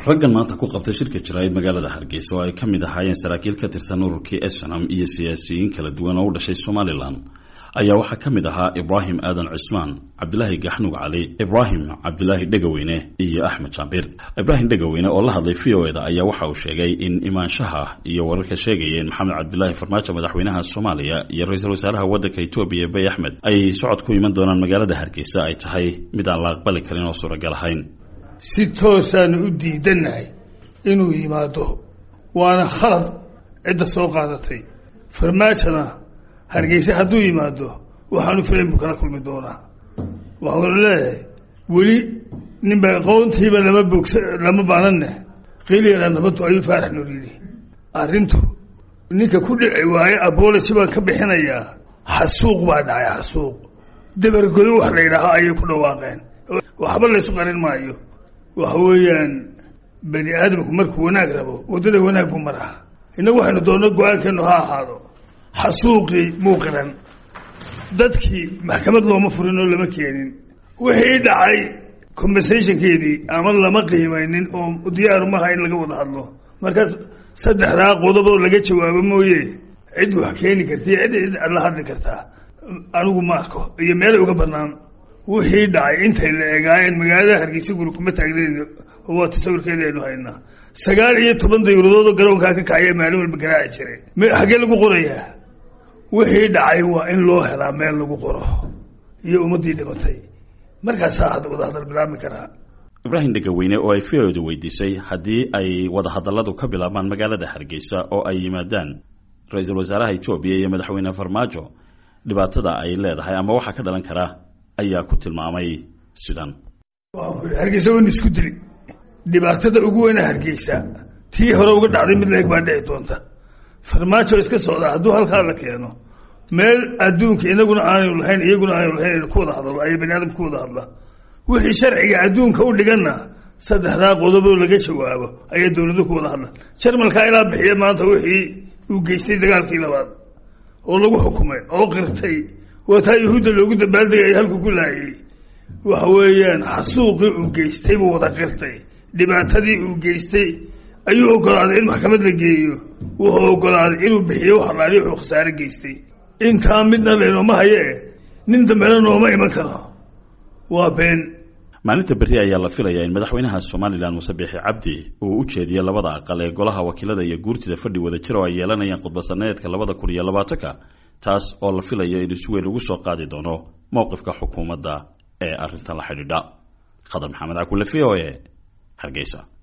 raggan maanta ku qabtay shirka jaraa'id magaalada hargeysa oo ay ka mid ahaayeen saraakiil ka tirsan ururkii esnam iyo siyaasiyiin kala duwan oo u dhashay somalilan ayaa waxaa ka mid ahaa ibraahim aadan cusmaan cabdilaahi gaxnug cali ibraahim cabdilaahi dhegaweyne iyo axmed jaambir ibraahim dhegaweyne oo la hadlay v o eda ayaa waxa uu sheegay in imaanshaha iyo wararka sheegayeen maxamed cabdilaahi farmaajo madaxweynaha soomaaliya iyo ra-iisul wasaaraha waddanka etoobiya bay axmed ay socod ku iman doonaan magaalada hargeysa ay tahay mid aan la aqbali karin oo suuragal ahayn si toosaanu u diidannahay inuu yimaado waana khalad cidda soo qaadatay farmaajona hargeyse hadduu yimaado waxaanu filayn buu kala kulmi doonaa waxaanu leeyahay weli ninba aqoontiiba lama bogsa lama baananne qiliyana nabaddu ayuu faarax nool yidhi arrintu ninka ku dhici waaye abology baan ka bixinayaa xasuuq baa dhacay xasuuq dabargodo wax la yidhaaho ayay ku dhawaaqeen waxba laysu qarin maayo waxa weeyaan bani aadamku markuu wanaag rabo waddada wanaag buu maraa innagu waxaynu doonno go-aankeenu ha ahaado xasuuqii muuqiran dadkii maxkamad looma furin oo lama keenin wixii dhacay compensationkeedii ama lama qiimaynin oo diyaaru maha in laga wada hadlo markaas saddexdaa qodoboo laga jawaabo mooye cid wax keeni karta iyo cid cid la hadli kartaa anigu ma arko iyo meelay uga banaan wixii dhacay intay la egaayeen magaalada hargeysa guri kuma taagnayn oo waa tasawirkeeda aynu haynaa sagaal iyo toban dayuradood oo garoonkaa ka kacaya maalin walba garaaci jiray xaggee lagu qorayaa wixii dhacay waa in loo helaa meel lagu qoro iyo ummaddii dhimatay markaasaa had wadahadal bilaabmi karaa ibraahim dhegaweyne oo ay v-oda weydiisay haddii ay wadahadalladu ka bilaabmaan magaalada hargeysa oo ay yimaadaan ra-iisul wasaaraha etoobiya iyo madaxweyne farmaajo dhibaatada ay leedahay ama waxaa ka dhalan kara ayaa ku tilmaamay sidan hargeysa waynu isku dili dhibaatada ugu weyna hargeysa tii hore uga dhacday mid leeg baa dhici doonta farmaajo iska socdaa hadduu halkaa la keeno meel adduunka inaguna aanu lahayn iyaguna aanu lahayn ku wada hadlo ay bani aadam ku wada hadla wixii sharciga adduunka u dhiganna saddexdaa qodoboo laga jawaabo ayaa dawladu ku wada hadla jarmalkaa ilaa bixiya maanta wixii uu geystay dagaalkii labaad oo lagu xukumay oo qirtay waa taa yahuudda loogu dabaaldegay halku ku laayay waxa weeyaan xasuuqii uu geystay buu wada qirtay dhibaatadii uu geystay ayuu ogolaaday in maxkamad la geeyo wuxuu ogolaaday inuu bixiyo wax alaali wuxuu khasaare geystay intaa midna lenooma hayee nin dambena nooma iman karo waa been maalinta berri ayaa la filayaa in madaxweynaha somalilan muse biixi cabdi uu u jeediyo labada aqal ee golaha wakiilada iyo guurtida fadhi wada jir oo ay yeelanayaan khudbasaneedka labada kun iyo labaatanka taas oo la filayo in isweyn ugu soo qaadi doono mowqifka xukuumadda ee arrintan la xidhiidha khadar maxamed cakule v o e hargeysa